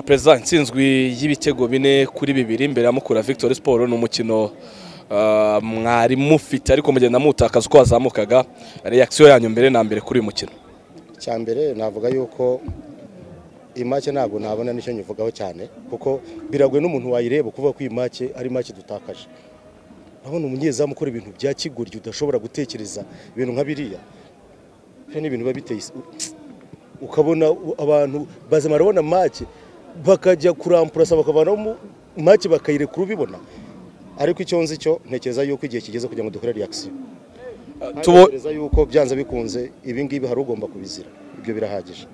perezida intsinzwi y'ibitego bine kuri bibiri imbere ya mukura victoire siporo ni umukino mwari mufite ariko mugenda mutakaza uko wazamukaga reakisiyo yanyu mbere na mbere kuri uyu mukino cyambere navuga yuko iyi make ntabwo nabona nicyo nyivugaho cyane kuko biragoye n'umuntu wayireba kuvuga ko iyi make ari make dutakaje urabona umunyezamu ukora ibintu bya kigoryi udashobora gutekereza ibintu nka biriya hari n'ibintu biba biteye ukabona abantu bazamara babona make bakajya kurampurasa bakavanamo make bakayireka ubibona ariko icyo nzi cyo ntekereza yuko igihe kigeze kugira ngo dukore reakisiyo tubo ntekereza yuko byanze bikunze ibi ngibi hari ugomba kubizira ibyo birahagije